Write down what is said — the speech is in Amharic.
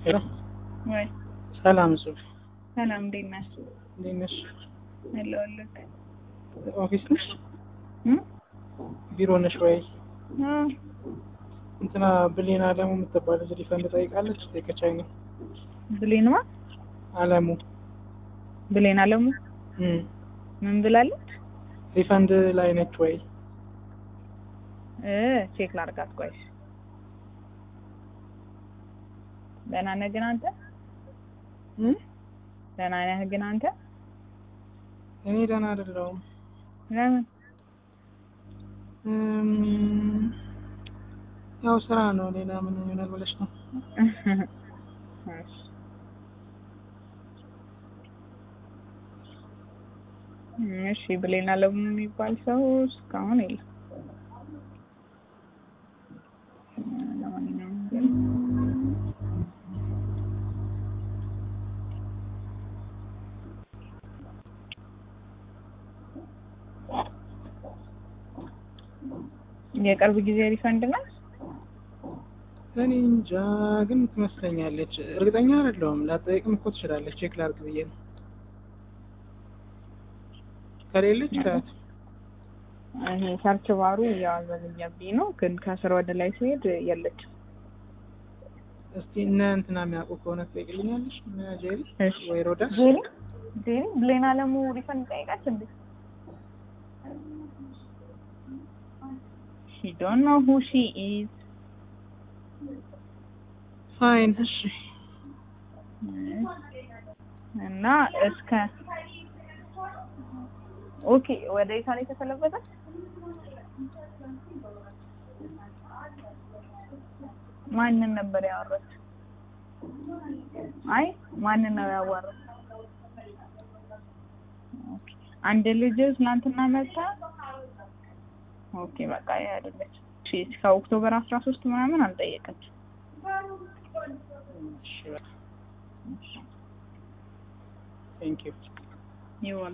ወይ ሰላም ጽሁፍ ሰላም፣ እንዴት ነህ? እንዴት ነሽ? አለሁልህ። ኦፊስ ነሽ? እም? ቢሮ ነሽ ወይ? አዎ። እንትና ብሌን አለሙ የምትባል ልጅ ሪፈንድ ጠይቃለች። ጠይቀቻኝ ነው ብሌን ማ አለሙ ብሌን አለሙ እም ምን ብላለች? ሪፈንድ ላይ ነች ወይ? እ ቼክ ላድርጋት። ቆይ ደህና ነህ ግን አንተ? እም ደህና ነህ ግን አንተ? እኔ ደህና አይደለሁም። ለምን? እም ያው ስራ ነው። ሌላ ምን ይሆናል ብለሽ ነው? እሺ። እሺ ብሌን አለሙ የሚባል ሰው እስካሁን የለም። ለማንኛውም ግን የቅርብ ጊዜ ሪፈንድ ነው። እኔ እንጃ ግን ትመስለኛለች። እርግጠኛ አይደለሁም። ላጠይቅም እኮ ትችላለች። ቼክ ላድርግ ብዬ ነው። ከሌለች ከያት ይሄ ሰርች ባሩ እያዘገየብኝ ነው፣ ግን ከስር ወደ ላይ ሲሄድ የለችም። እስቲ እነ እንትና የሚያውቁ ከሆነ ትጠይቅልኛለሽ? እነ ጄሪ እሺ። ወይ ሮዳ ጄሪ ጄሪ ብሌን አለሙ ሪፈንድ ጠይቃች እንዴ? ሺ ዶንት ኖ ሁ ሺ ኢዝ ፋይን። እሺ እና እስከ ኦኬ ወደ ኢታሊ የተሰለበተ ማንን ነበር ያወራች? አይ ማንን ነው ያወራው? ኦኬ አንድ ልጅ ትናንትና መጣ። ኦኬ በቃ ያ አይደለች። እሺ እስከ ኦክቶበር 13 ምናምን አልጠየቀችም። እሺ ቴንክ ዩ ይወል